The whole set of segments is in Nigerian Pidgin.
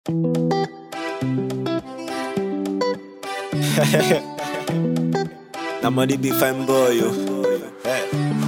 Na money be fine boy, yo. Hey.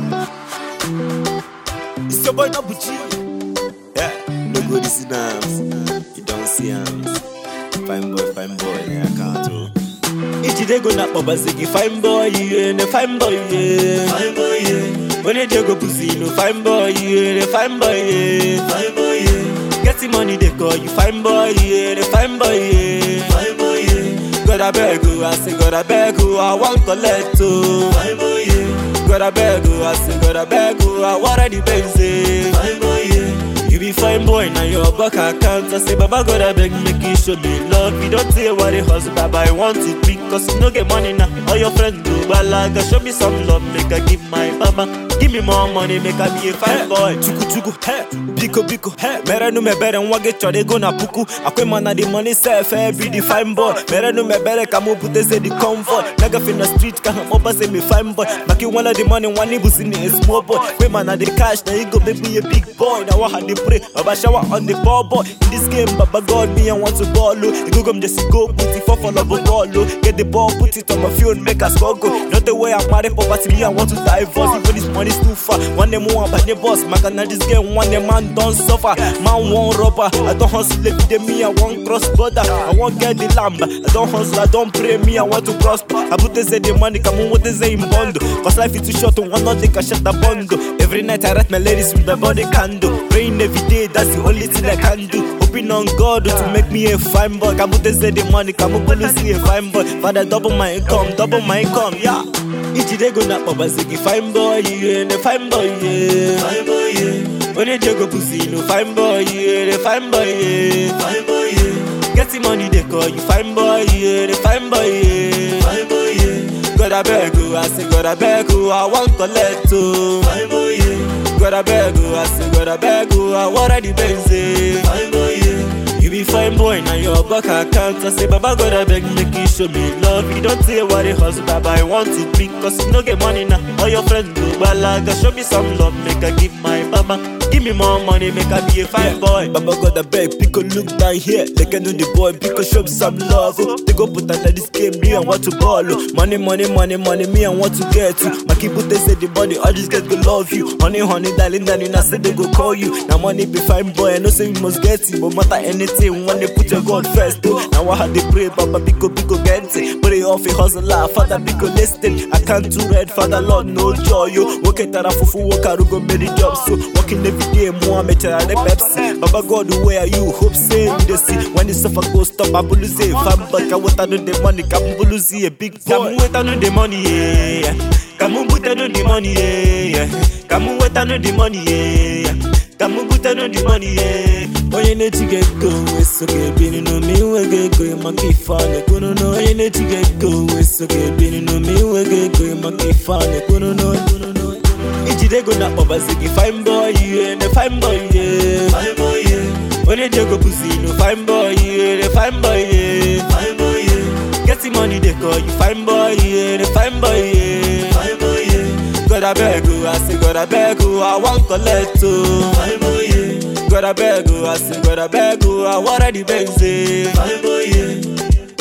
It's your boy Nabuchi. Yeah, no go this in arms. You don't see arms. Fine boy, fine boy, yeah, I can't do. Ichi dey go na baba ziggy fine boy, yeah, the fine boy, yeah. Fine boy, yeah. When they go pussy, no fine boy, yeah, the fine boy, yeah. Fine boy, yeah. Get the money, they call you fine boy, yeah, the fine boy, yeah. Fine boy, yeah. God I beg you, I say God I beg you, I want collect to. Fine boy, yeah. God I beg you, I say God I beg you, I want the Benz, Fine boy, yeah. You be fine boy, now your back account. I say, Baba God, I beg, make you show me love. You don't say what it hustle, Baba, I want it because you no get money now. All your friends do, but like, show me some love, make I give my mama. Give me more money, make I be a fine boy. Chuku chuku, hey, biko biko, hey. Mere no me bere, nwa get chode go na puku. Akwe mana the money self, eh, be the fine boy. Mere no me bere, kamu pute say the comfort. Nigga fin the street, can hum up say me fine boy. Back you one of the money, one nibus in a small boy. Kwe mana the cash, now you go make me a big boy. Now I had the pray, Baba shower on the ball boy. In this game, Baba God, me I want to ball low. You go come just go, put it for follow the ball low. Get the ball, put it on my field, make us go go. Not the way I'm married, poverty, me I want to divorce. Even this money's too far. One day more, but the boss, my can this game. One day man don't suffer, man won't rubber. I don't hustle every day, me I want cross border. I want get the lamb. I don't hustle, I don't pray, me I want to prosper. I put this the money, come on, what they say in bundle. Cause life is too short, to one not they can shut the bundle. Every night I write my ladies with my body candle. Praying every day, that's the only thing I can do. Hoping on God to make me a fine boy. Come put say the money, come on, see a fine boy. Father, double my income, double my income, yeah. Ichi dey go na baba ziggy fine boy, yeah, the fine boy, yeah. Fine boy, yeah. When they go pussy, no fine boy, yeah, the fine boy, yeah. Fine boy, yeah. Get the money, they call you fine boy, yeah, the fine boy, yeah. Fine boy, yeah. God I beg you, I say God I beg you, I want collect to. Fine boy, yeah. God I beg you, I say God I beg you, I want the Benz, Fine boy, yeah. You be fine boy, now your back account. I say, Baba God, I beg, make you show me love. You don't say what it hustle, Baba, I want it because you no get money now. All your friends do, but like, show me some love, make I give my mama. Give me more money, make I be a fine boy. Baba God, I beg, pick a look down here. They can know the boy, pick a show me some love. Oh. They go put under this game, me, I want to ball. Oh. Money, money, money, money, me, I want to get to. My people, they say the body, I just get to love you. Honey, honey, darling, darling, I say they go call you. Now money be fine boy, I know say you must get it, but matter anything when they put your God first. Oh. Now I had to pray, Baba, pico, pico, get it. Put it off a hustler, Father, pico, listen. I can't do red, Father, Lord, no joy. Yo, work it out, fufu, work out, go many jobs. So, working every day, Muhammad, tell the Pepsi. Baba God, where are you? Hope say you the see. When the suffer go stop, I will say, fam, but I want to know the money, come will see a big boy. Come wait, I know the money, yeah. Come put I know the money, yeah. Come wait, I know the money, yeah. Come put I know the money, yeah. Onye na-eti ga-ego weso ga-ebiri n'ome inweghị ego maka ife a na-ekwuru n'onye Onye na-eti ga-ego weso ga-ebiri n'ome inweghị ego maka ife a na-ekwuru n'onye Ijide ego na akpọbazi gị fine boy ihe ne fine boy ihe Fine boy ihe Onye ji ego bụzi no fine boy ihe ne fine boy ihe Fine boy ihe Get the money they call you fine boy ihe ne fine boy ihe Fine boy ihe God I beg you, I say God I beg you, I want collect to Fine boy ihe God I beg you, I say God I beg you, I want the Benz Fine boy ihe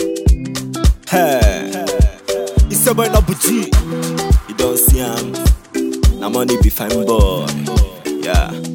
Hey, it's your boy Nabuchi. You don't see him. Now money be fine boy. Yeah.